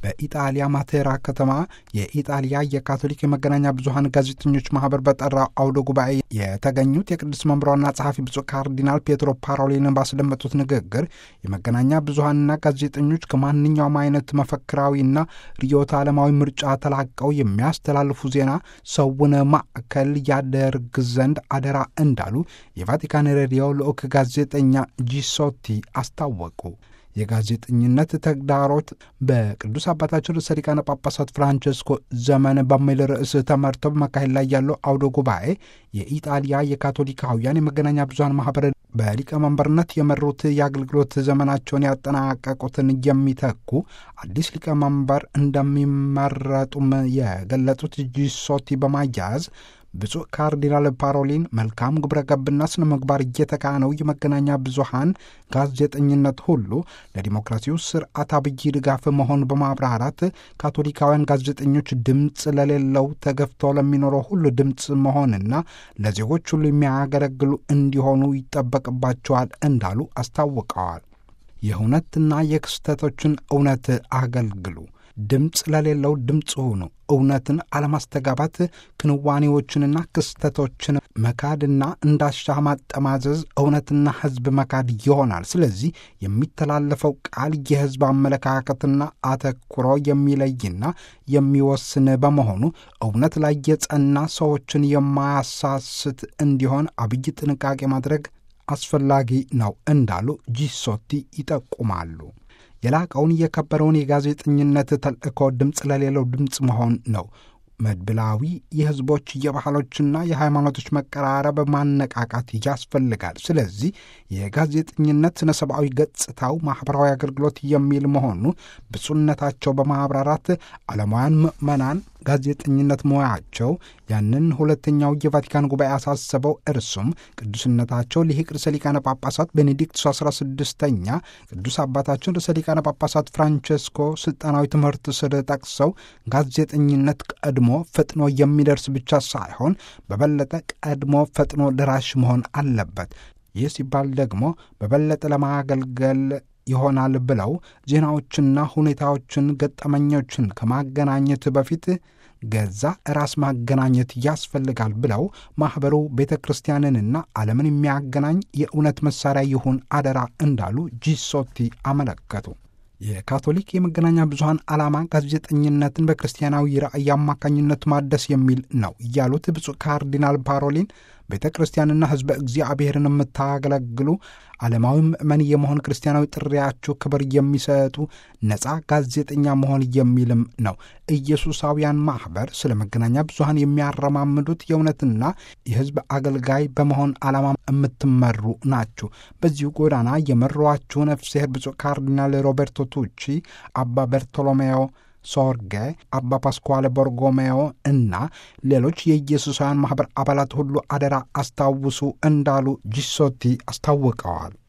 በኢጣሊያ ማቴራ ከተማ የኢጣሊያ የካቶሊክ የመገናኛ ብዙኃን ጋዜጠኞች ማህበር በጠራው አውደ ጉባኤ የተገኙት የቅዱስ መምሯና ጸሐፊ ብፁዕ ካርዲናል ፔትሮ ፓሮሊንን ባስደመጡት ንግግር የመገናኛ ብዙኃንና ጋዜጠኞች ከማንኛውም አይነት መፈክራዊና ርዕዮተ ዓለማዊ ምርጫ ተላቀው የሚያስተላልፉ ዜና ሰውን ማዕከል ያደርግ ዘንድ አደራ እንዳሉ የቫቲካን ሬዲዮ ልዑክ ጋዜጠኛ ጂሶቲ አስታወቁ። የጋዜጠኝነት ተግዳሮት በቅዱስ አባታችን ርዕሰ ሊቃነ ጳጳሳት ፍራንቸስኮ ዘመን በሚል ርዕስ ተመርተው በመካሄድ ላይ ያለው አውደ ጉባኤ የኢጣሊያ የካቶሊካውያን የመገናኛ ብዙኃን ማህበር በሊቀመንበርነት የመሩት የአገልግሎት ዘመናቸውን ያጠናቀቁትን የሚተኩ አዲስ ሊቀመንበር እንደሚመረጡም የገለጹት ጂሶቲ በማያያዝ ብፁዕ ካርዲናል ፓሮሊን መልካም ግብረ ገብና ስነ ምግባር እየተካነው የመገናኛ ብዙኃን ጋዜጠኝነት ሁሉ ለዲሞክራሲው ስርዓት አብይ ድጋፍ መሆን በማብራራት ካቶሊካውያን ጋዜጠኞች ድምፅ ለሌለው ተገፍቶ ለሚኖረው ሁሉ ድምፅ መሆንና ለዜጎች ሁሉ የሚያገለግሉ እንዲሆኑ ይጠበቅባቸዋል እንዳሉ አስታውቀዋል። የእውነትና የክስተቶችን እውነት አገልግሉ ድምፅ ለሌለው ድምፅ ሁኑ። እውነትን አለማስተጋባት ክንዋኔዎችንና ክስተቶችን መካድና እንዳሻህ ማጠማዘዝ እውነትና ሕዝብ መካድ ይሆናል። ስለዚህ የሚተላለፈው ቃል የሕዝብ አመለካከትና አተኩሮ የሚለይና የሚወስን በመሆኑ እውነት ላይ የጸና ሰዎችን የማያሳስት እንዲሆን አብይ ጥንቃቄ ማድረግ አስፈላጊ ነው እንዳሉ ጂሶቲ ይጠቁማሉ። የላቀውን የከበረውን የጋዜጠኝነት ተልእኮ ድምፅ ለሌለው ድምፅ መሆን ነው። መድብላዊ የሕዝቦች የባህሎችና የሃይማኖቶች መቀራረብ ማነቃቃት ያስፈልጋል። ስለዚህ የጋዜጠኝነት ስነ ሰብአዊ ገጽታው ማኅበራዊ አገልግሎት የሚል መሆኑ ብፁዕነታቸው በማብራራት ዓለማውያን ምዕመናን ጋዜጠኝነት ሙያቸው ያንን ሁለተኛው የቫቲካን ጉባኤ አሳሰበው። እርሱም ቅዱስነታቸው ሊቅ ርዕሰ ሊቃነ ጳጳሳት ቤኔዲክቱስ 16ኛ ቅዱስ አባታችን ርዕሰ ሊቃነ ጳጳሳት ፍራንቸስኮ ስልጣናዊ ትምህርት ስር ጠቅሰው ጋዜጠኝነት ቀድሞ ፈጥኖ የሚደርስ ብቻ ሳይሆን በበለጠ ቀድሞ ፈጥኖ ደራሽ መሆን አለበት። ይህ ሲባል ደግሞ በበለጠ ለማገልገል ይሆናል ብለው ዜናዎችና ሁኔታዎችን፣ ገጠመኞችን ከማገናኘት በፊት ገዛ ራስ ማገናኘት ያስፈልጋል ብለው ማኅበሩ ቤተ ክርስቲያንንና ዓለምን የሚያገናኝ የእውነት መሣሪያ ይሁን አደራ እንዳሉ ጂሶቲ አመለከቱ። የካቶሊክ የመገናኛ ብዙኃን ዓላማ ጋዜጠኝነትን በክርስቲያናዊ ራእይ አማካኝነት ማደስ የሚል ነው ያሉት ብፁዕ ካርዲናል ፓሮሊን ቤተ ክርስቲያንና ሕዝበ እግዚአብሔርን የምታገለግሉ ዓለማዊ ምእመን የመሆን ክርስቲያናዊ ጥሪያችሁ ክብር የሚሰጡ ነፃ ጋዜጠኛ መሆን የሚልም ነው። ኢየሱሳውያን ማኅበር ስለ መገናኛ ብዙኃን የሚያረማምዱት የእውነትና የሕዝብ አገልጋይ በመሆን ዓላማ የምትመሩ ናችሁ። በዚሁ ጎዳና የመሯችሁ ነፍስሔር ብፁዕ ካርዲናል ሮቤርቶ ቱቺ፣ አባ በርቶሎሜዮ ሶርጌ፣ አባ ፓስኳለ ቦርጎሜዮ እና ሌሎች የኢየሱሳውያን ማኅበር አባላት ሁሉ አደራ አስታውሱ እንዳሉ ጂሶቲ አስታውቀዋል።